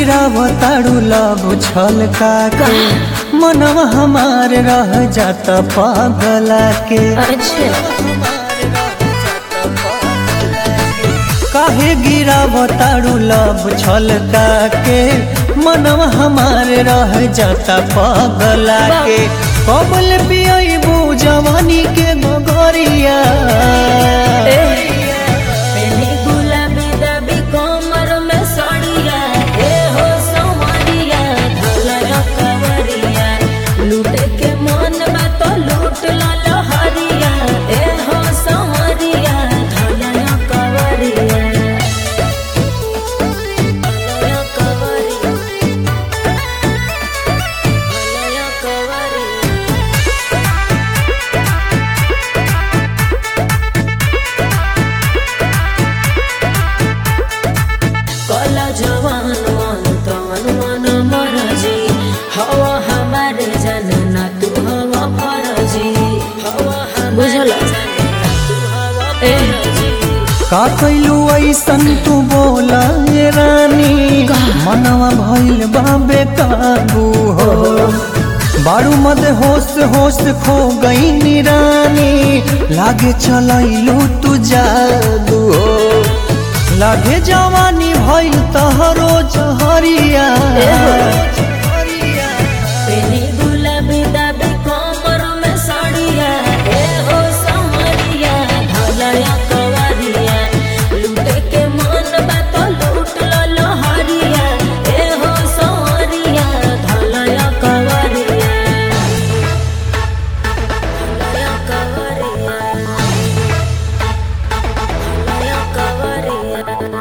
गिरावताड़ू लब छलका के मनवा हमार रह जाता पागला के अच्छा काहे गिरावताड़ू लब छलका के मनवा हमार रह जाता पागला के कबल पियबू जवानी के गोगरिया पहले गुलाबी दाबी कमर में सड़िया ए हो संवरिया धोला कवरिया लूटे के मन बा तो लूट ला लहरिया ए हो संवरिया धोला कवरिया धोला कवरिया धोला कवरिया कला जवान मन तन मन मरजी हवा हमारे जनना तू हवा फरजी हवा बुझल का कैलू ऐसन तू बोला ये रानी मनवा भइल बाबे काबू हो बारू मद होश होश खो गई निरानी लागे चलैलू तू जादू हो लागे जवानी भइल तहरो जहरिया पेनी गुलाबी दाबी कमर में साड़िया ए हो समरिया धलया कवरिया लूटे के मन बा तो लूट लो लहरिया ए हो समरिया धलया कवरिया धलया कवरिया धलया कवरिया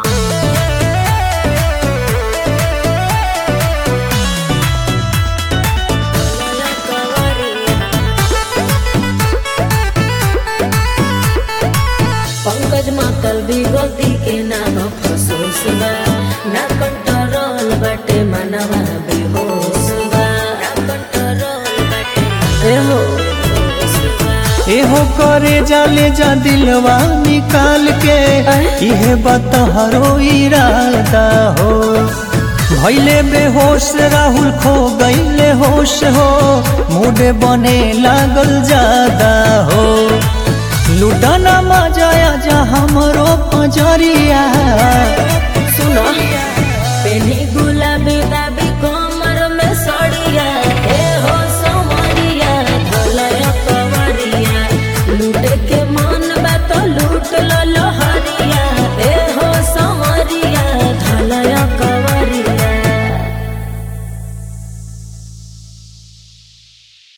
पंकज मातल भी गलती के नाम फसोस बा ना कंट्रोल बटे मनवा बेहोश बा ना कंट्रोल बटे ए हो एहो करे जाले जा दिलवा निकाल के इहे बतहरो इरादा हो भैले बेहोश राहुल खो गईले होश हो मुडे बने लागल ज्यादा हो लुटाना मजाया जा हमरो पजरिया